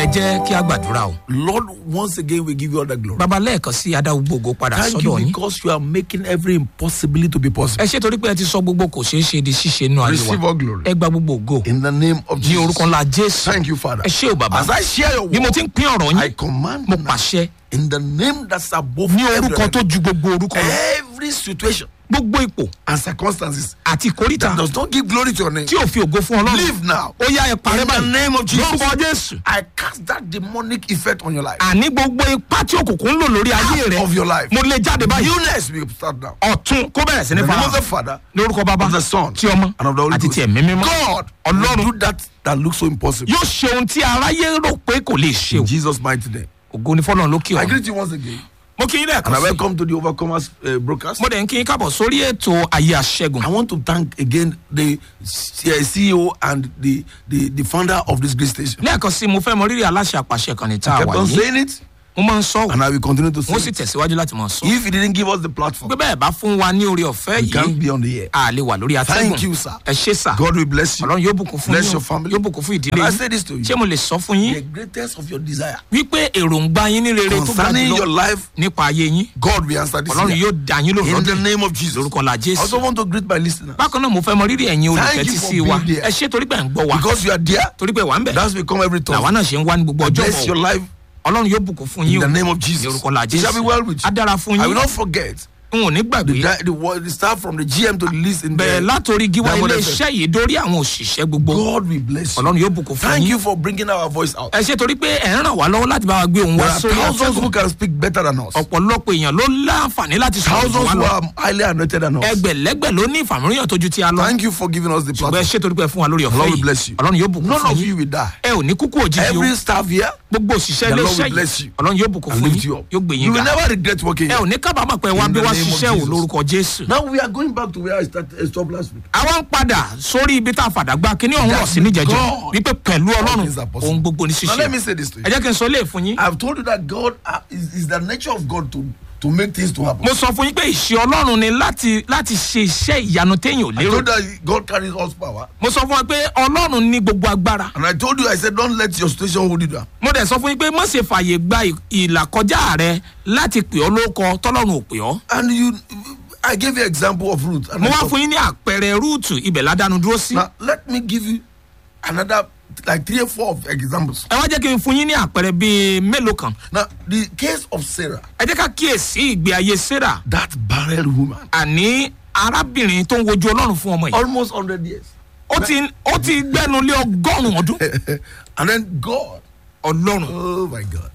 jẹ́ kí a gbàdúrà o. Lord, once again, we give you all the glory. bàbá lẹ́ẹ̀kan sí adáwó gbogbo padà Thank sọ́dọ̀ you yín. because you are making every impossibility to be possible. ẹ ṣe torí pé ẹ ti sọ gbogbo kò ṣeé ṣe di ṣíṣe nínú ayé Receive wa. all glory. ẹ gba gbogbo ògo In the name of ní Jesus. orúkọ ńlá jésù. Thank you, Father. ẹ ṣé o bàbá. As I share your bí mo word, ti ń pín ọ̀rọ̀ I yín command mo now, pàṣẹ in the name that's above ní every orúkọ tó other ju gbogbo orúkọ lọ. name, every situation gbogbo ipò and circumstances àti ìkórìtà that does not give glory to your name. tí ò fi ògo fún ọlọ́run. Live now. ó yá ẹ parẹ́ In the báyìí. name of Jesus. lórúkọ jésù. I cast that demonic effect on your life. àní gbogbo ipá tí òkùnkùn ń lò lórí ayé Out rẹ of your life. mo lè jáde báyìí. Newness will start now. ọ̀tún kó bẹ̀rẹ̀ sí ní In the name of the fara Father, lórúkọ bàbá of the Son, tí ọmọ and of the Holy àti Ghost. ti ẹ̀mí mímọ́. God Ọlọ́run. will do that that looks so impossible. yóò ṣe ohun tí aráyé rò pé kò lè ṣe o. In Jesus' mighty name. ògo ni fọlọ́run lókè I ọ̀run. greet you once again. mo kí yín And I lẹ́ẹ̀kan sí. welcome to the Overcomers uh, broadcast. mo dẹ̀ ń kí yín kábọ̀ sórí ètò ayé aṣẹ́gun. I want to thank again the C- uh, CEO and the, the, the founder of this great station. lẹ́ẹ̀kan sí mo fẹ́ mọ rírì aláṣẹ àpàṣẹ kan ní tá a Kept wà on yìí. saying it, mo máa ń sọ ọ́ and I will continue to say mo sì it. tẹ̀síwájú láti máa sọ. If he didn't give us the platform, pé bẹ́ẹ̀ bá fún wa ní orí ọ̀fẹ́ we can't yìí be on the air. a lè wà lórí Thank atẹ́gùn. you, sir. ẹ ṣé sà. God will bless you. ọlọ́run yóò bùkún fún Bless yín your o. family. yóò bùkún fún ìdílé And I yín. say this to you. ṣé mo lè sọ fún yín The greatest of your desire wípé èròǹgbà yín ní rere tó ga concerning your jùlọ life, nípa ayé yín God will answer this. ọlọ́run year. yóò dá yín lóhùn In the lọ́dún name of Jesus. lórúkọ la I jésù. also want to greet my listeners. bákan náà mo fẹ́ mọ rírì ẹ̀yin olùfẹ́ Thank you tí for sí wa being there. ẹ ṣé torí pé ẹ̀ ń gbọ́ wa Because you are there, torí pé wà ń bẹ̀ that's become every làwa time. náà ṣe ń wá ní gbogbo ọjọ́ Bless your bọ̀ life ọlọ́run yóò bùkún fún in yín the o name of ní Jesus. orúkọ la It jésù shall be well with á you. dára fún I yín will not forget n ò ní the, gbàgbé di- the, word- the start from the GM to the list in bẹ̀rẹ̀ the látòrí gíwá Diamond ilé FM. iṣẹ́ yìí dórí àwọn òṣìṣẹ́ gbogbo God will bless you. ọlọ́run yóò bùkún fún Thank yín you for bringing our voice out. ẹ ṣé torí pé ẹ̀ ń ràn wá lọ́wọ́ láti bá wa gbé òun There wá are sórí thousands who àtẹ́gùn can speak better than us. ọ̀pọ̀lọpọ̀ èèyàn ló láǹfààní láti sọ̀rọ̀ jù Thousands wá who lọ are highly anointed than us. ẹgbẹ̀lẹ́gbẹ̀ ló ní ìfàmìlíyàn tójú tí a lọ Thank you for giving us the ṣùgbọ́n ẹ platform. ṣé torí pé ẹ fún wa lórí ọ̀fẹ́ Lord will yìí bless you. ọlọ́run yóò bùkún None fún of yín you will die. ẹ ò ní kúkú òjijì o Every staff here gbogbo òṣìṣẹ́ The ilé Lord iṣẹ́ will bless yìí you ọlọ́run yóò bùkún and fún lift yín you up. yóò gbé You yín will ga never regret working ẹ ò here. ní kábàámọ̀ pé wá In bí the wá name of ṣiṣẹ́ ò Jesus. lórúkọ jésù. Now we are going back to where I started, I stopped last week. àwa ń padà sórí ibi tá a fàdàgbà kíní ọ̀hún rọ̀ sí with níjẹ̀jọ́ God, wípé pẹ̀lú ọlọ́run things are possible. ohun gbogbo ní Now let me ṣíṣe. say this to you. ẹ jẹ́ kí n sọ lé fún yín. I've told you that God uh, is, is the nature of God to, to make things to happen. mo sọ fún yín pé ìṣe ọlọ́run ni láti láti ṣe iṣẹ́ ìyanu téèyàn ò I lérò. told you that God carries all power. mo sọ fún wa pé ọlọ́run ní gbogbo agbára. And I told you, I said, don't let your situation hold you down. mo dẹ̀ sọ fún yín pé má ṣe fààyè gba ì- ìlàkọjá rẹ láti pè ọ́ lóko tọ́lọ́run ò pè ọ́. And you, I gave you example of Ruth. And mo I wá thought- fún yín ní àpẹẹrẹ rúùtù ibẹ̀ ládàánu dúró sí. Now, let me give you another, like three or four of examples. ẹ wá jẹ́ kí n fún yín ní àpẹẹrẹ bíi mélòó kan. Now, the case of Sarah, ẹ jẹ́ ká kíyèsí ìgbé ayé sarah that barren woman, àní arábìnrin tó ń wojú ọlọ́run fún ọmọ yìí. almost 100 years. ó ti ó ti gbẹ́nu lé ọgọ́rùn-ún ọdún. and then God, ọlọ́run oh my God,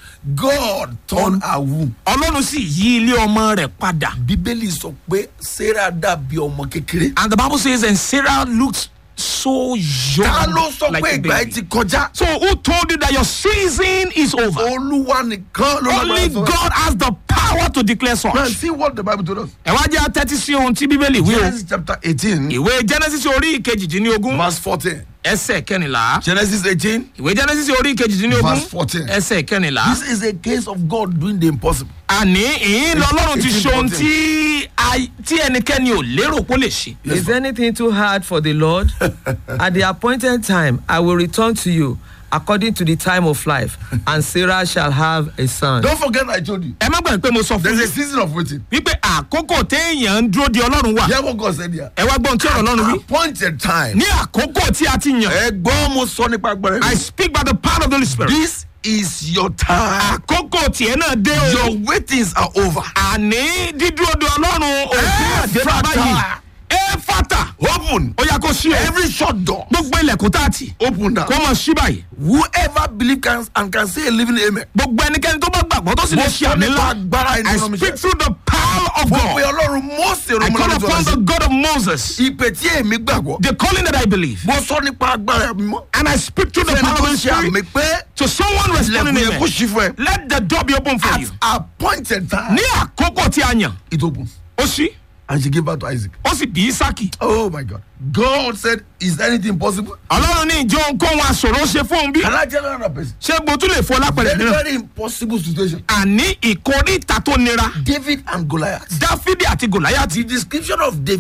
God turned her womb. ọlọ́run sì yí ilé ọmọ rẹ̀ padà. Bíbélì sọ pé Sarah dàbí ọmọ kékeré. and the bible says and sarah looked so young Ta ló sọ like pé a ìgbà baby. yìí ti kọjá? so who told you that your season is over. Olúwa nìkan ló only lágbára sọ. God has the power to declare Now such. see what the Bible told us. ẹ wá jẹ́ atẹ́tí sí ohun tí bíbélì wí o. Genesis chapter 18, ìwé genesis orí ìkejìdínlógún verse 14. ẹsẹ̀ kẹrìnlá. Genesis 18, ìwé genesis orí ìkejìdínlógún Verse 14. ẹsẹ̀ kẹrìnlá. this is a case of God doing the impossible. àní ìyín lọ́lọ́run ti ṣe ohun tí a- tí ẹnikẹ́ni ò lérò pé ó lè ṣe. Yes, Is anything too hard for the Lord? At the appointed time, I will return to you according to the time of life, and Sarah shall have a son. Don't forget I told you. ẹ má gbàgbé pé mo sọ fún There's a yín season of waiting. wípé àkókò téèyàn ń dúró de ọlọ́run wà. Hear what God said here. ẹ wá gbọ́n tí ọ̀rọ̀ ọlọ́run wí. Appointed time. ní àkókò tí a ti yàn. Ẹ̀gbọ́n mo sọ nípa agbára I mi. speak by the power of the Holy Spirit. This is your time. àkókò tiẹ̀ náà dé o. Your waitings are over. àní dídúró de ọlọ́run òfin àdébá Éfàtà. báyìí. ẹ fata. Open. ó yà kó sí o. Every shut door. gbogbo ilẹ̀kùn tá a tì. Open now. kó mọ̀ sí báyìí. Whoever believe can and can say a living amen. gbogbo ẹnikẹ́ni tó bá gbàgbọ́ tó sì lè Mo ṣe sọ àmì nípa ńlá. agbára I ìdúró mi speak ṣe. through the power of Mo pe God. Ọlọ́run Mósè I call Romanu upon the Jọ́lá God of Moses. Ìpè tí èmi gbàgbọ́. The calling that I believe. Mo sọ nípa agbára mi mọ́. And I speak through the Fẹ́ni power tó of the ṣe àmì Spirit. pé To someone responding ilẹ̀kùn yẹn amen. kó ṣí fún ẹ. Let the door be open for you. At appointed time. Ní àkókò tí a yàn, It opens. ó ṣí, And she gave birth to Isaac. ó sì bí Ísákì. Oh my God. God said, Is anything possible? Ọlọ́run ní ìjọ ohunkóhun àṣòro ṣe fún un bí. Can I tell another person? Ṣé mo tún lè fọ lápẹ̀rẹ̀ Very, mìíràn? very impossible situation. Àní ìkórìtà tó nira. David and Goliath. Dáfídì àti Gòláyàtì. The description of David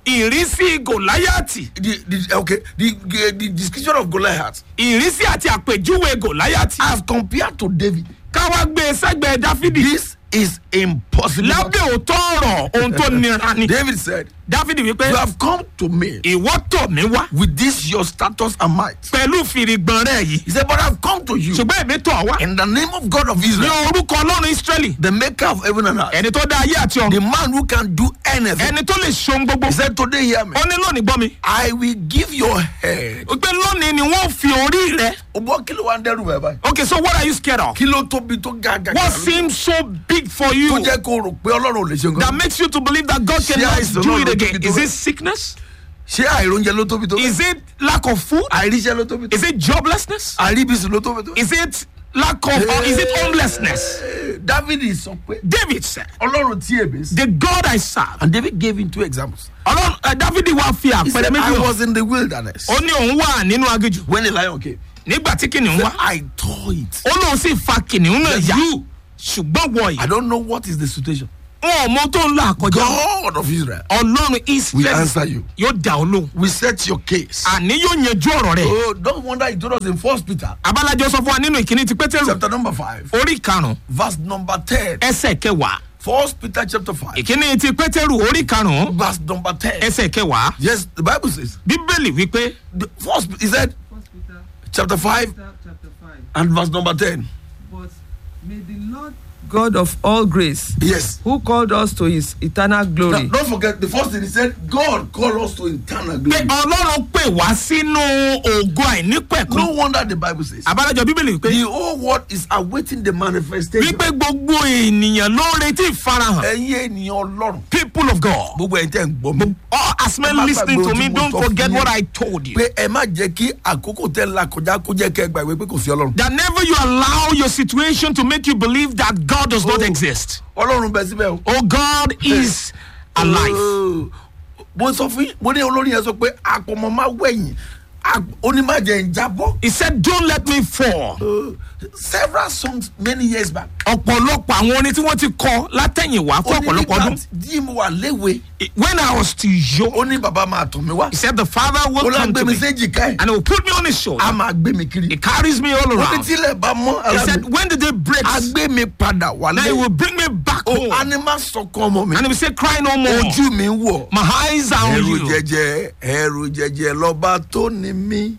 ìrísí gòláyàtì The, the, okay, the, the, the description of Goliath ìrísí àti àpèjúwe gòláyàtì as compared to David. káwá gbé e sẹ́gbẹ̀ẹ́ dáfídì This is impossible. lábẹ́ òótọ́ ọ̀rọ̀ ohun tó nira ni David said, dáfídì wípé You have come to me ìwọ́ tọ̀ mí wá with this your status and might. pẹ̀lú fìrìgbọ̀n rẹ̀ yìí He said, But I've come to you ṣùgbọ́n èmi tọ̀ wá in the name of God of ní Israel, orúkọ ọlọ́run ísírẹ́lì the maker of heaven and earth, ẹni tó dá ayé àti the ọ̀run man who can do anything. ẹni tó lè ṣohun gbogbo He said, Today, hear me. ó ní lónìí gbọ́ mi I will give your head. pé lónìí ni wọ́n fi orí rẹ̀ O gbọ́ kí ló wá ń dẹ́rù bẹ́ẹ̀ báyìí? okay so what are you scared of Kí ló tóbi tó ga ga what ga? seems so big for you Tó jẹ́ kó rò pé Ọlọ́run ò lè ṣe that nǹkan. makes you to believe that God Ṣé cannot àìsàn do náà it ló again tóbi tó is bẹ́ẹ̀? it sickness Ṣé àìróúnjẹ ló tóbi tó? is it lack of food Àìríṣẹ́ ló tóbi tó? is it joblessness Àìríbísí ló tóbi tó? is it lack of or is it homelessness David sọ pé David said Ọlọ́run tí èmi sí. the God I serve And David gave him two examples. ọlọ́run ẹ David wá fi He àpẹẹrẹ said, méjì I hàn was in the wilderness ó ní òun wà nínú aginjù when the lion came. nígbà tí kìnìún wá I tore it. ó lóun sì fa kìnìún náà Yes, yá you. ṣùgbọ́n wọ I yìí don't know what is the situation. wọn ò mọ tó ń là kọjá God of Israel, ọlọ́run we israel answer you. yóò dá ọ lóhùn We set your case. àní yóò yanjú ọ̀rọ̀ rẹ̀ Oh, don't wonder he told us in First Peter abalajọ sọ fún wa nínú ìkíní ti pétérù chapter number five, orí karùn-ún verse number ten. ẹsẹ̀ kẹwàá First Peter chapter five, ìkíní ti pétérù orí karùn-ún verse number ten. ẹsẹ̀ kẹwàá Yes, the Bible says. bíbélì wípé The first, he said, First Peter chapter five chapter 5. and verse number ten. But may the Lord God of all grace, Yes. who called us to his eternal Now, glory, don't forget the first thing he said. God called us to eternal pé glory. ọlọ́run pè wá sínú ògo àìnípẹ̀kún No wonder the Bible says. abalajọ bíbélì wípé The whole world is awaiting the manifestation. wípé gbogbo ènìyàn ló ń retí ìfarahàn ẹ̀yin ènìyàn ọlọ́run. people of God gbogbo ẹ̀ tẹ́ ń gbọ́ mi. all as men Ẹ má listening gbàgbé to me ohun tí mo don't sọ fún forget yín. what I told you pé ẹ má jẹ́ kí àkókò tẹ́ la kọjá kó jẹ́ kẹ́ ẹ gbàgbé pé kò sí ọlọ́run. that never you allow your situation to make you believe that God does not Oh. exist ọlọ́run bẹ síbẹ̀ o. oh God is alive Oh. mo sọ fún yín mo ní olórin yẹn sọ pé àpọ̀mọ́ máa wẹ̀yìn onímọ̀jẹ̀ ń jábọ́. he said don't let me fall Oh. several songs many years back. ọ̀pọ̀lọpọ̀ àwọn orin tí wọ́n ti kọ látẹ̀yìnwá fún ọ̀pọ̀lọpọ̀ ọdún tí mo wà léwe when I was still young ó ní bàbá máa tọ̀ mí wá. he said the father ó will lá come gbé to mi me séjì ká ẹ̀ and he will put me on his shoulder a máa gbé mi kiri. he carries me all ó ní around tílẹ̀ bá mọ́ he ara said mi when the day breaks a gbé mi padà then he wálé. will bring me back ó home a ní má sọkàn ọmọ mi. and he will say cry no more ojú mi ń wọ̀. my eyes are on ẹrù you jẹjẹ ẹrù jẹjẹ lọba tó ní mí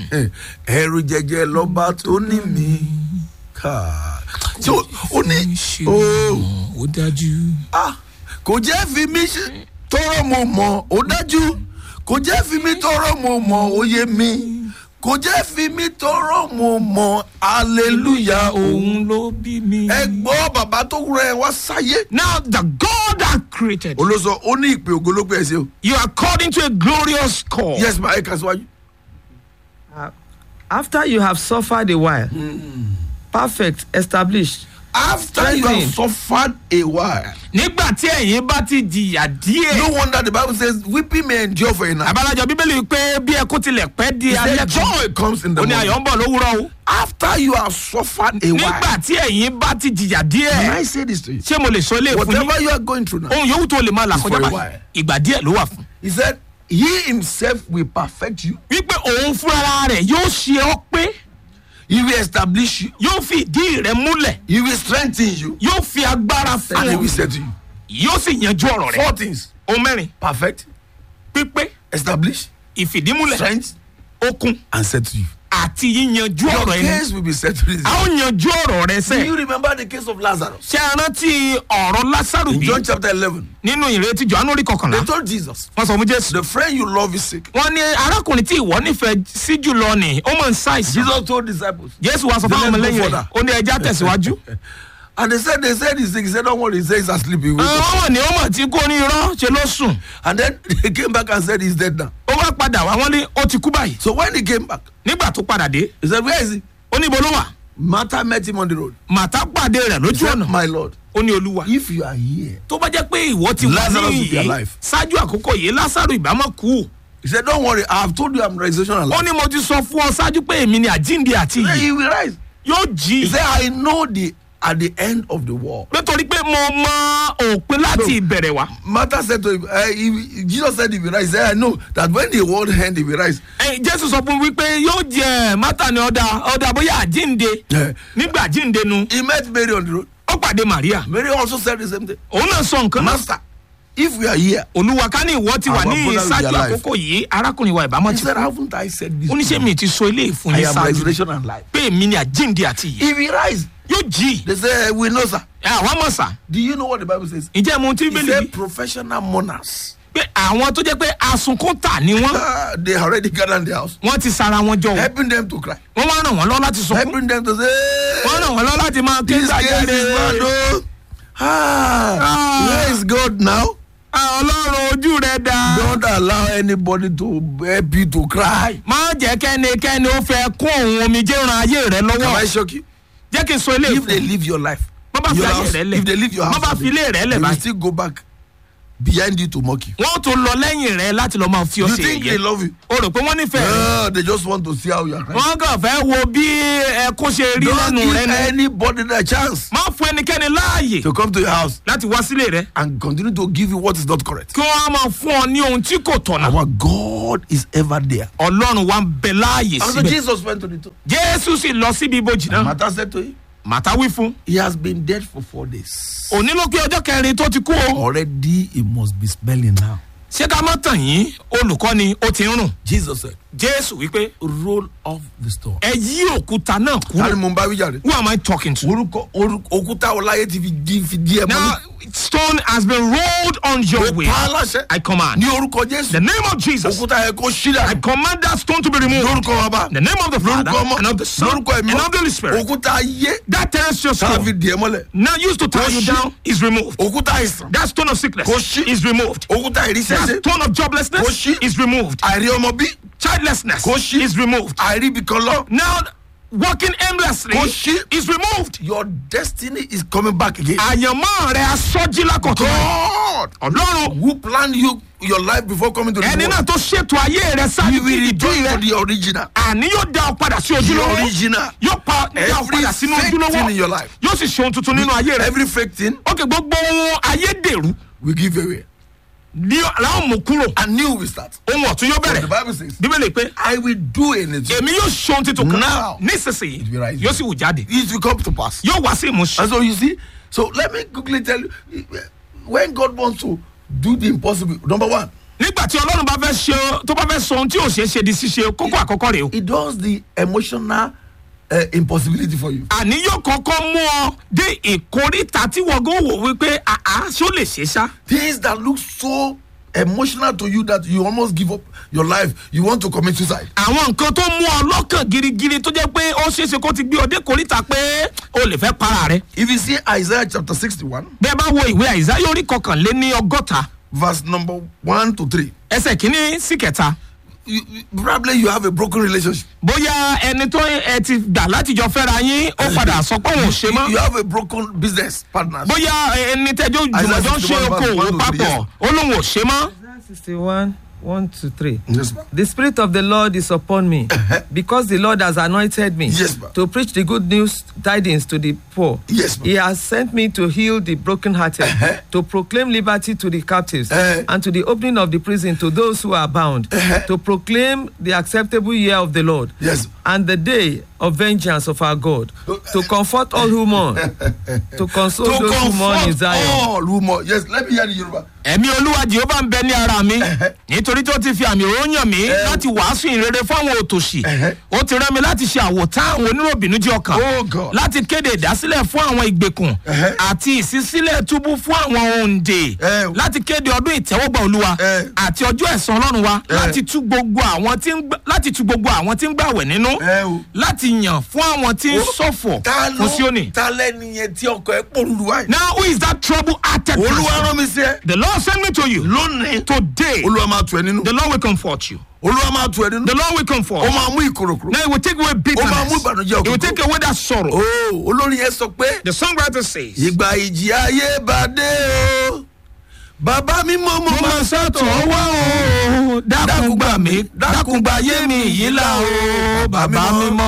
ẹrù jẹjẹ lọba tó ní mí ká tí o ó ní o ó dájú. ah kò jẹ́ fi mí ṣe tọrọ mo mọ̀ ó dájú kò jẹ́ fi mí tọrọ mo mọ̀ ó yé mi kò jẹ́ fi mí tọrọ mo mọ̀ hallelujah òun. òun ló bí mi. ẹ gbọ́ bàbá tó rẹ̀ wá sáyé. now the God that created you, olóso ó ní ìpè ògológbò ẹ̀ sí o. you are called into a glorious call. yes ma ẹ kà síwájú. uh, after you have suffered a while, perfect, established, after you have Strengthen. suffered a while. nígbà tí ẹ̀yin bá ti jìyà díẹ̀. No wonder the Bible says weeping may endure for a night. abalajọ bíbélì pé bí ẹkún tilẹ̀ pẹ́ di He alẹ́ said joy comes in the ó ní morning. ayọ̀ ń bọ̀ lówùrọ̀ o. After you have suffered a while. nígbà tí ẹ̀yin bá ti jìyà Can díẹ̀. I say this to you? ṣé mo lè sọ ilé ìfún yín. Whatever you are going through now. ohun yòówù tó lè máa là It's kọjá for a báyìí while. ìgbà díẹ̀ ló wà fún. He said, He himself will perfect you. wípé òun fúnra rẹ̀ yóò ṣe ọ́ pé He will establish you. yóò fi ìdí rẹ̀ múlẹ̀ He will strengthen you. yóò fi agbára fún And he ọ will say to you. yóò sì yanjú ọ̀rọ̀ rẹ̀. Four things. ohun mẹ́rin Perfect, pípé establish, ìfìdímúlẹ̀ strength, okun and set to you. àti yíyanjú Your ọ̀rọ̀ ẹni. case will be settled. a ó yanjú ọ̀rọ̀ rẹ Do you sẹ́. remember the case of Lazarus? ṣé ẹ rántí ọ̀rọ̀ lásàrò In bí John chapter 11, nínú ìrètí johannu orí kọkànlá they told Jesus, wọ́n sọ fún jésù. The friend you love is sick. wọ́n ní arákùnrin tí ìwọ nífẹ̀ẹ́ sí jùlọ ni ó mọ̀ ń ṣàìsàn. Jesus told disciples, jésù wa sọ fún Let's àwọn go ọmọlẹ́yìn rẹ̀ further. ó ní ẹja tẹ̀síwájú. And they said, they said he's sick. He said, don't worry. He said he's asleep. He will wake up." àwọn ni ó mọ̀ tí kò ní irọ́ ṣe ló sùn. And then they came back and said he's dead now. ó wá padà wá wọ́n ní ó ti kú báyìí. So when he came back, nígbà tó padà dé he said, where is he? ó ní ibo ló wà. Martha met him on the road. màtá pàdé rẹ̀ He lójú said, ọ̀nà my Lord, ó ní olúwa. if you are here. tó bá jẹ́ pé ìwọ ti wà Lazarus ní will be yìí alive. ṣáájú àkókò yìí lásàrò ìbámọ́ kú. He said, don't worry. I have told you I'm resurrection and ó life. ní mo ti sọ fún ọ ṣáájú pé èmi ni àjíǹde àti He said, ìyè he will rise. yóò jí He said, I know the at the end of the war. nítorí pé mo mọ òpin láti ìbẹ̀rẹ̀ wá. Martha said to him, uh, if, Jesus said, if he rise, he said, I know that when the world end, he will rise. Ẹ, jésù sọ fún mi wípé yóò jẹ mátà ní ọ̀dà ọ̀dà bóyá àjínde Yeah. nígbà àjínde nu He met Mary on the road. ó pàdé maria Mary also said the same thing. òun náà sọ nǹkan náà Master, if we are here, olúwa ká ní ìwọ ti wà Our ní brother will be ìṣáájú alive. àkókò yìí arákùnrin wa ìbámu he ti said, kú haven't I said this? oníṣẹ́ mi ti sọ ilé ìfún I yín am ṣáájú resurrection and life. pé èmi ni àjínde àti ìyè If he rise, yóò jí they say, we know, sir. ẹ àwọn mọ̀ sá Do you know what the Bible says? ǹjẹ́ mo ti He bẹ́lẹ̀ said, bí professional mourners. pé àwọn tó jẹ́ pé asunkún tà ni wọ́n Ah, they already gathered in the house, wọ́n ti sara wọn jọ o. helping them to cry, wọ́n wá ràn wọ́n lọ́wọ́ láti sunkún helping them to say, wọ́n ràn wọ́n lọ́wọ́ láti máa ké this case gbàjáde is bad, oh. Ah, Ah. where is God now? Ah, ọlọ́run ojú rẹ̀ dáa. Don't allow anybody to help you to cry. má jẹ́ kẹ́nikẹ́ni ó fẹ́ kún òun omijé ran ayé rẹ Can I lọ́wọ́ shock you? jẹ́ kí n sọ ilé If they ìfún leave your life, Bọ́ bá fi your ayé house, rẹ lẹ̀. if they leave your Bọ́ house, bá fi ilé rẹ lẹ̀ they will báyìí. still go back behind you to mock you. wọ́n tún lọ lẹ́yìn rẹ láti lọ́ọ́ máa fi You ọ̀sẹ̀ think they yẹ love you? o rò pé wọ́n nífẹ̀ẹ́ rẹ Ah, they just want to see how you are crying. wọ́n kàn fẹ́ wo bí ẹkún ṣe rí Don't lẹ́nu give rẹ ni anybody the chance má fún ẹnikẹ́ni láàyè to come to your house láti wá sílé rẹ and continue to give you what is not correct. kí wọ́n á máa fún ọ ní ohun tí kò tọ̀nà Our God is ever there. ọlọ́run wa ń bẹ láàyè And so síbẹ̀ Jesus went to the tomb. jésù sì lọ síbi ibojì náà Martha said to him, màtá wí fún He has been dead for four days. òní ló pé ọjọ́ kẹrin tó ti kú o Already he must be smelling now. ṣé ká má tàn yín olùkọ́ni ó ti ń rùn Jesus said, jésù wípé Roll off the stone. ẹ yí òkúta náà Tani kúrò mo ń bá wíjà rẹ̀? who am i talking to. Orúkọ orúkọ òkúta ọláyé ti fi di fi di ẹ̀ now mọ́lẹ̀. stone has been rolled on your Mo way pa á láṣẹ. i command Ní orúkọ the Jésù. name of jesus Òkúta yẹn kó ṣí i dànù. command that stone to be removed Lórúkọ bàbá. the name of the father Lórúkọ ọmọ. and of the son Lórúkọ ẹ̀mí. and of the holy spirit Òkúta ayé. that terrestrial Tá a fi stone di ẹ̀ mọ́lẹ̀. now used to tie you Kò ṣí. down is removed Òkúta àìsàn. that stone of sickness Kò ṣí. is removed Òkúta that ìrísẹ́sẹ́. stone of Kò joblessness ṣí. is removed Àìrí ọmọ bí. childlessness Kò ṣí. is removed Àìrí ibì kan lọ. now walking aimlessly Kò ṣí. is removed Your destiny is coming back again. àyànmọ́ rẹ̀ asọ́jí lákọ̀tún God ọlọ́run who planned you your life before coming to the ẹni náà world. tó ṣètò ayé rẹ He sáájú will kí return ìdí to rẹ the original. àní yóò dá ọ padà sí The ojúlówó original. yóò pa dá ọ Every padà sínú fake thing in ojúlówó your life. yóò sì ṣe ohun tuntun nínú ayé rẹ Every fake thing ókè gbogbo ohun ayédèrú we give away. ní làwọn mú kúrò And new will start. ohun ọ̀tún yóò But the bẹ̀rẹ̀ Bible says, bíbélì pé I will do anything. èmi yóò ṣe ohun tuntun kan Now. nísinsìnyí It will rise. yóò sì wù jáde It will come to pass. yóò wá sí ìmúṣẹ And so you see, so let me quickly tell you, when God wants to do the impossible, number one, nígbà tí ọlọ́run bá fẹ́ ṣe tó bá fẹ́ sọ ohun tí ò ṣeé ṣe di ṣíṣe kókó àkọ́kọ́ rèé o He does the emotional uh, impossibility for you. àní yóò kọ́kọ́ mú ọ dé ìkórìtà tí wọ́n gán wò wípé àá ṣó lè ṣe ṣá. Things that look so emotional to you that you almost give up your life. You want to commit suicide. àwọn nǹkan tó mú ọ lọ́kàn girigiri tó jẹ́ pé ó ṣeéṣe kó ti gbé ọ dé kórìtà pé o lè fẹ́ para rẹ. If you see Isaiah chapter 61, bẹ́ẹ̀ bá wo ìwé àìsá yóò rí kọkànléní ọgọ́ta verse number 1 to 3, ẹsẹ̀ kínní sí kẹta. you, you- probably you have a broken relationship. bóyá ẹni tó ẹ ti gbà láti jọ fẹ́ra yín ó padà sọ pé òun ò ṣe You, mọ́. you have a broken business partner. bóyá ẹni tẹjọ́ jùmọ̀jọ́ ń ṣe Isaiah 61 okòwò verse one to three, papọ̀ ó lóun ò ṣe mọ́. Isaiah 61, 1 to 3. Yes, ma'am. The Spirit of the Lord is upon me, because the Lord has anointed me Yes, ma'am. to preach the good news tidings to the poor. Yes, ma'am. He has sent me to heal the brokenhearted, to proclaim liberty to the captives, Uh-huh. and to the opening of the prison to those who are bound, to proclaim the acceptable year of the Lord, Yes. and the day of vengeance of our God, to comfort all who mourn, to console To those who mourn in comfort Zion. all who mourn. Yes, let me hear the Yoruba. ẹ̀mí olúwa jehova ń bẹ ní ara mi nítorí tó ti fi àmì òró yàn mí láti wàásù ìrere fáwọn òtòṣì ó ti rán mi láti ṣe àwòtán àwọn oníròbìnújẹ́ ọkàn Oh, God. láti kéde ìdásílẹ̀ fún àwọn ìgbèkùn àti ìṣísílẹ̀ túbú fún àwọn òǹdè Eh. láti kéde ọdún ìtẹ́wọ́gbà olúwa Eh. àti ọjọ́ ẹ̀san ọlọ́run wa Eh. láti tú gbogbo àwọn tí ń gbà- láti tú gbogbo àwọn tí ń gbàwẹ̀ nínú Eh, o. láti yàn fún àwọn tí ń ṣọ̀fọ̀ Ta ló fún síónì. ta lẹ́ni yẹn tí ọkọ̀ ẹ̀ pò lulu wáyé. now who is that trouble hearted Olúwa person rán mi sí ẹ. the lord send me to you Lónìí. today Olúwa máa tù ẹ nínú. the lord will comfort you Olúwa máa tù ẹ nínú. the lord will comfort Ó you máa mú ìkorokoro. now he will take away Ó máa mú bitterness ìbànújẹ́ he will ọkàn. take away that sorrow Oh, olórin yẹn sọ pé. the songwriter says Ìgbà ìjì ayé bá dé o. Bàbá mi mọ́ mo mo máa máa sọ́tọ̀ wá o dákun gbà mí dákun gbà yé mi yìí là o bàbá mi mọ́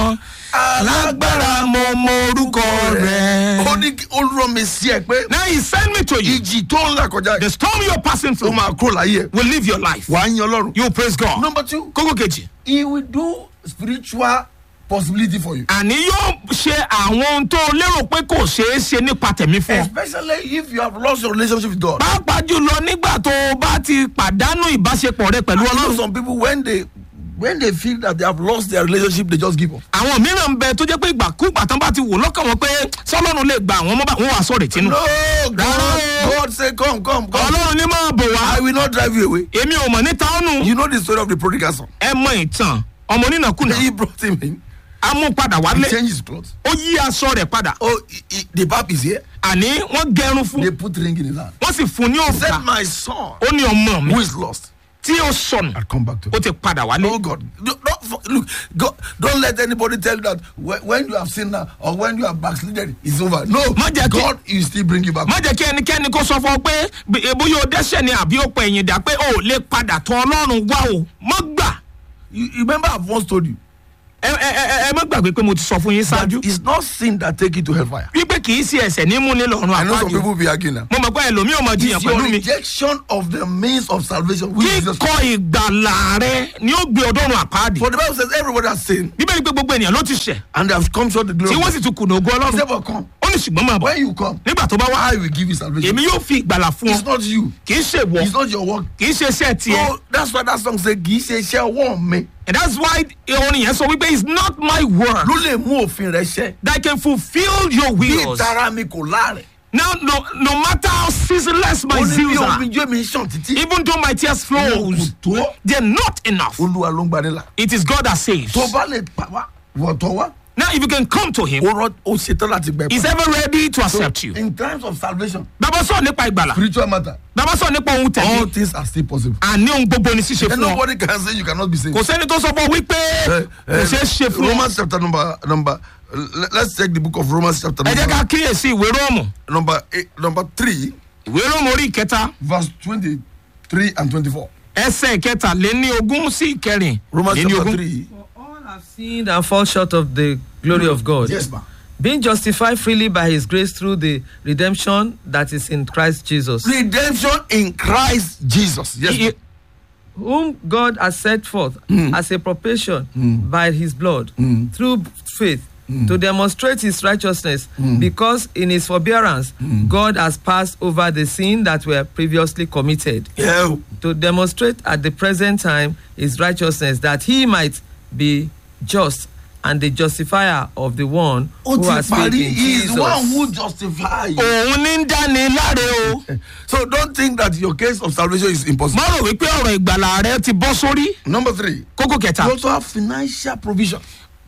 lágbára mo mọ orúkọ rẹ. ó ní kí- ó rán mi sí ẹ pé now he send me to you. ìjì tó ń là kọjá the yìí storm you're passing ó through máa kúrò láyé ẹ will live your life. wàá yan ọlọ́run. you praise God. number two kókó kejì. he will do spiritual possibility for you. àní yóò ṣe àwọn ohun tó o lérò pé kò ṣeé ṣe nípa tẹ̀mí fún ọ. especially if you have lost your relationship with God. pàápàá jùlọ nígbà tó o bá ti pàdánù ìbáṣepọ̀ rẹ pẹ̀lú I know ọlọ́run. some people when they when they feel that they have lost their relationship they just give up. àwọn mìíràn ń bẹ tó jẹ́ pé ìgbàkúgbà tán bá ti wò lọ́kàn wọn pé sọlọ́run lè gba àwọn ọmọ bá wọn wà sọ̀rọ̀ ìtinú. no God No. God say come come come ọlọ́run ní máa bò wá. I will not drive you away. èmi ò mọ̀ níta ọ̀nù. You know the story of the prodigal son. ẹ mọ ìtàn ọmọ onínàkúnà. He brought him in. a mú padà He wálé. changed his clothes. ó yí aṣọ rẹ̀ padà. Oh, he, he, the pap is here. àní wọ́n gẹrun fún. They put ring in his hand. wọ́n sì fún ní He said, òrùka. my son ó ní ọmọ mi who is lost tí ó sọnù. had come back to ó him. ti padà wálé. Oh God! Don't, don't, look, God, don't let anybody tell you that when, when you have sinned now or when you have backslidden, it's over. No, Má jẹ́ kí- God, you still bring you back. má jẹ́ kí ẹnikẹ́ni kó sọ fún ọ pé bí- bóyá o dẹ́sẹ̀ ni àbí o pẹ̀ ẹ̀yìn dà pé o ò lè padà tọ ọlọ́run wá o mọ́ gbà. You, you remember I've once told you ẹ ẹ ẹ ẹ má gbàgbé pé mo ti sọ fún yín that ṣáájú. it's not sin that take you to hellfire. wípé kì í ṣe ẹsẹ̀ ní múni lọ́rùn I know some àpáàdé. people be arguing now. mo mọ̀ pé ẹlòmíì ò mọ̀ jiyàn It's your pẹ̀lú mi. rejection of the means of salvation. Which is just, kíkọ ìgbàlà rẹ ni ó gbé ọdọ́run àpáàdé. for the Bible says everybody has sinned bíbélì pé gbogbo ènìyàn ló ti ṣẹ̀ and they have come short the glory. tí of wọ́n God. sì tún kùnà ògo He ọlọ́run. said, but come. ó ní ṣùgbọ́n máa bọ̀ When you come, nígbà tó bá wá I will give you salvation. èmi yóò fi ìgbàlà fún It's ọ not you. kì í ṣe wọ It's not your work. kì í ṣe iṣẹ́ tiẹ̀. So that's why that song say kì í ṣe iṣẹ́ ọwọ́ mi and that's why orin yẹn sọ wípé it's not my word ló lè mú òfin rẹ ṣẹ. that can fulfil your Bí wills. ìtara mi kò láàrẹ̀. now no no matter how ceaseless my Ó ní bí zeals are omi jó mi sàn títí. even though my tears Kò flows tó. they're not enough. Olúwa ló ń gbanilà. it is God that saves. Tó bá lè pa wá, wọ̀tọ̀ wá. now if you can come to him Ó rọ ó ṣetán láti gbẹ he's ever ready to accept you. In times of salvation, bàbá sọ nípa ìgbàlà spiritual matter, bàbá sọ nípa ohun all tẹ̀lé things are still possible. àní ohun gbogbo ni ṣíṣe And fún ọ nobody can say you cannot be saved. kò sẹ́ni tó sọ fún ọ wípé Eh, kò eh, ṣeé ṣe fún ọ. Romans chapter number number. let- Let's check the book of Romans chapter ẹ jẹ́ ká number kíyèsí ìwé róòmù number eight, number three, ìwé róòmù orí ìkẹta verse twenty-three and twenty-four. ẹsẹ̀ ìkẹta lé ní ogún sí ìkẹrin Romans lé ní chapter ogún. three. For all have sinned and fall short of the glory of God. Yes, ma. Being justified freely by his grace through the redemption that is in Christ Jesus, Redemption in Christ Jesus. Yes. I- ma. i- whom God has set forth as a propitiation by his blood through faith to demonstrate his righteousness, because in his forbearance God has passed over the sin that were previously committed. Yeah. to demonstrate at the present time his righteousness that he might be just and the justifier of the one Ó who ti has faith parí. in He is one Jesus. who justifies. òun ní ń dáni láre o So don't think that your case of salvation is impossible. má rò wípé ọ̀rọ̀ ìgbàlà rẹ ti bọ́ sórí Number three, kókó kẹta you also have financial provision.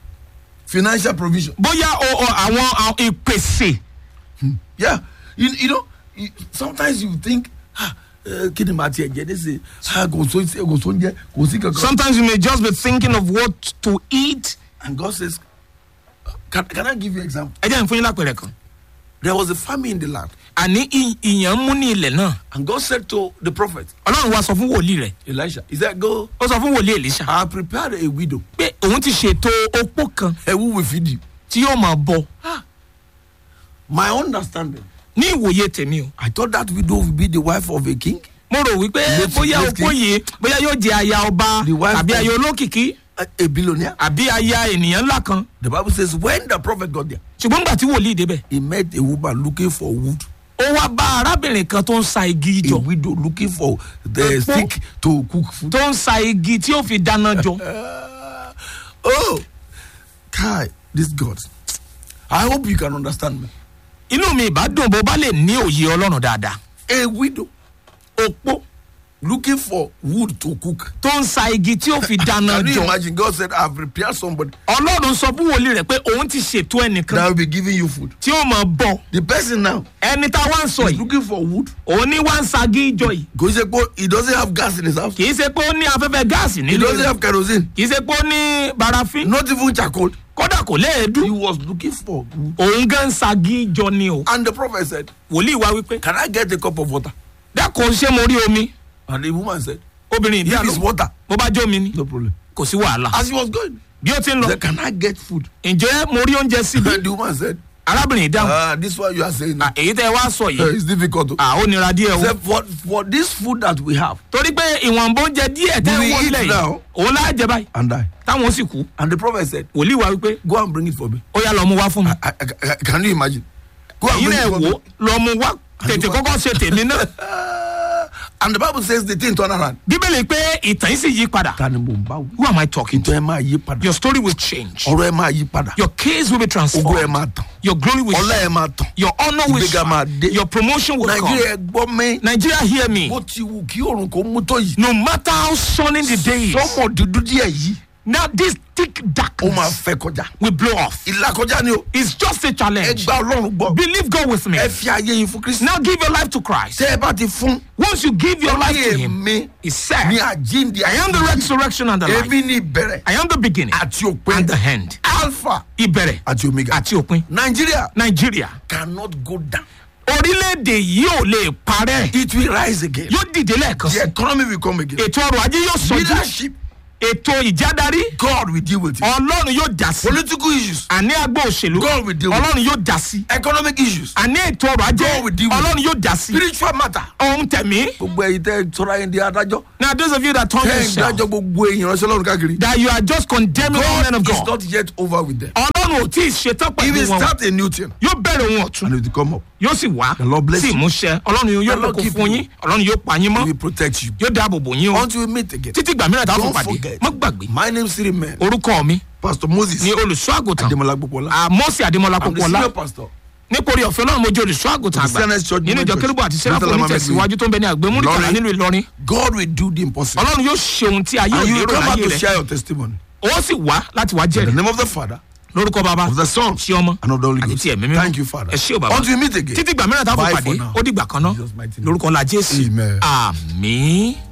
Financial provision. bóyá o- o- àwọn àwọn ìpèsè Yeah. You, you know, you, sometimes you think, ah, uh, kí ni màá tiẹ̀ jẹ́ nísìnyí? Ah, kò so kò so oúnjẹ, kò sí kankan. sometimes you may just be thinking of what to eat And God says, can, can I give you an example? ẹ jẹ́ n fún yín lápẹ̀rẹ̀ kan There was a famine in the land. àní ì- ìyàn mú ní ilẹ̀ náà And God said to the prophet, ọlọ́run wa sọ fún wòlíì rẹ̀ Elisha, he said, go, ó sọ fún wòlíì èlíṣà I have prepared a widow pé òun ti ṣètò opó kan eh, who will feed you. tí yóò máa bọ My understanding, ní ìwòye tèmi o I thought that widow would be the wife of a king, mo rò wípé Ilé tí- bóyá ilé opó tí- yìí bóyá yóò jẹ aya ọba The wife àbí of- aya olókìkí a, a billionaire. àbí aya ènìyàn ńlá kan The Bible says, when the prophet got there, ṣùgbọ́n nígbà tí wòlíì débẹ̀ he met a woman looking for wood, ó wá bá arábìnrin kan tó ń sa igi a jọ widow looking for the Epo. stick to cook food. tó ń sa igi tí ó fi dáná jọ Uh, oh, Kai, this God. I hope you can understand me. inú mi ìbá dùn bó bá lè ní òye ọlọ́run dáadáa A widow opó looking for wood to cook. tó ń sa igi tí ó fi dáná Can you jọ imagine? God said, I've prepared somebody ọlọ́run sọ fún wòlíì rẹ̀ pé òun ti ṣètò that ẹnìkan will be giving you food. tí ó máa bọ The person now ẹni tá a wá ń sọ is yìí looking for wood. òun ní wá ń sa igi jọ yìí Go say, "Go," He doesn't have gas in his house. kì í ṣe pé ó ní afẹ́fẹ́ gáàsì He nílé doesn't rẹ̀ have kerosene. kì í ṣe pé ó ní barafin Not even charcoal. kódà kò léèdú He was looking for wood. òun gan ń sa igi jọ ni o And the prophet said, wòlíì wá wípé Can I get a cup of water? dákun ṣé mo rí omi And the woman said, obìnrin ìdí If àlọ́ it's water, mo bá jó mi ni no problem. kò sí wàhálà As he was going, bí ó ti ń lọ He said, Can I get food? ǹjẹ́ mo rí oúnjẹ síbi And the woman said, arábìnrin dáhùn Ah, this one you are saying now. "À, èyí tẹ́ ẹ wá sọ Uh, yìí it's difficult. à, ó nira díẹ̀ He o said, for, for this food that we have torí pé ìwọ̀nba oúnjẹ díẹ̀ tẹ́ We ń wọ́n eat lẹ̀ yìí now. òun láà jẹ báyìí and die. táwọn sì kú And the prophet said, wòlíì wa wípé Go and bring it for me. ó yá lọ mú wá fún mi I, I, I, can you imagine? Go and èyí bring náà it for wò me. ó lọ mú wá tètè wá- kọ́kọ́ ṣe tèmi náà Ah, and the Bible says the thing turn around. bíbélì pé ìtàn yìí sì yí padà Ta ni mo ń bá wí? who am I talking to Ìtàn ẹ máa yí padà. your story will change Ọ̀rọ̀ ẹ máa yí padà. your case will be Ogo ẹ transformed máa tàn. your glory will Ọlá ẹ shine máa tàn. your honour will Ìgbéga máa shine dé. your promotion will come Nàìjíríà ẹ gbọ́ mi. Nigeria hear me Bó ti wù kí òrùn kò mú tó yìí. no matter how sunny the day is Sọ́mọ̀ dúdú díẹ̀ yìí. now this thick Ó máa darkness fẹ́ kọjá. will blow off Ìlàkọjá ni o. it's just a Ẹ challenge gba Ọlọ́run gbọ́. believe God with me Ẹ fi ayé yín fún Kristi. now give your life to Christ Tẹ́ ẹ bá ti fún. once you give your life to him Èmi he said ni àjíǹde. I am the resurrection and the life Èmi ni ìbẹ̀rẹ̀ I am the beginning àti òpin. and the end Alpha ìbẹ̀rẹ̀ àti omega. àti òpin Nigeria Nigeria cannot go down. orílẹ̀-èdè yìí ò lè parẹ́ It will rise again. yóò dìde lẹ́ẹ̀kan The sí economy will come again. ètò ọrọ̀ ajé yóò sọjú Leadership, ètò ìjádarí God will deal with it. ọlọ́run yóò dá sí Political issues, àní agbó òṣèlú God will deal with ọlọ́run yóò dá sí economic issues, àní ètò ọrọ̀ ajé God will deal with ọlọ́run yóò dá sí spiritual matter. ohun tẹ̀mí Gbogbo ẹyin tẹ sọ́ra yín di adájọ́. now those of you that turn Tẹ́ ẹ̀ ń yourself dájọ́ gbogbo èèyàn ránṣẹ́ lọ́run káàkiri. that you are just condemning all men of God is God not yet over with them. ọlọ́run ò tí ì ṣetán He pẹ̀lú will wọn start a new thing yóò bẹ̀rẹ̀ ohun ọ̀tún and it will come up. yóò sì wá The Lord bless sí you. ìmúṣẹ ọlọ́run yóò The Lord kókó keep fún you. yín ọlọ́run yóò pa yín He mọ́ will protect you. yóò dáàbò bò yín o Until we meet again. títí ìgbà mìíràn táwọn Don't pàdé forget. mọ́ gbàgbé My name is Siri Man. orúkọ mi Pastor Moses. ni olùṣọ́ àgùntàn Ademola Gbopola. àmọ́sí àdèmọ́lá I'm the pópọ́lá senior pastor. nítorí ọ̀fẹ́ náà mo jẹ́ olùṣọ́ àgùntàn Of the àgbà Senate Church nínú ìjọ Movement kérúbù àti Church. sẹ́ráfù Mr. onítẹ̀síwájú tó ń bẹ ní àgbẹ̀múrìkàlà Ìlọrin. nílùú ìlọrin God will do the impossible. ọlọ́run yóò ṣe ohun tí ayé And you òní will rò come back láyé to rẹ̀ share your testimony. ó sì wá láti wá In the jẹ́rìí name of the Father, lórúkọ bàbá of the Son, ṣé ọmọ and of the Holy àti Ghost. ti ẹ̀mí mímọ́ Thank you, Father. ẹ ṣé o bàbá Until we meet again. títí ìgbà mìíràn táwọn Bye pàdé for now. ó dìgbà kan náà Jesus' mighty name. lórúkọ la jésù Amen. àmín.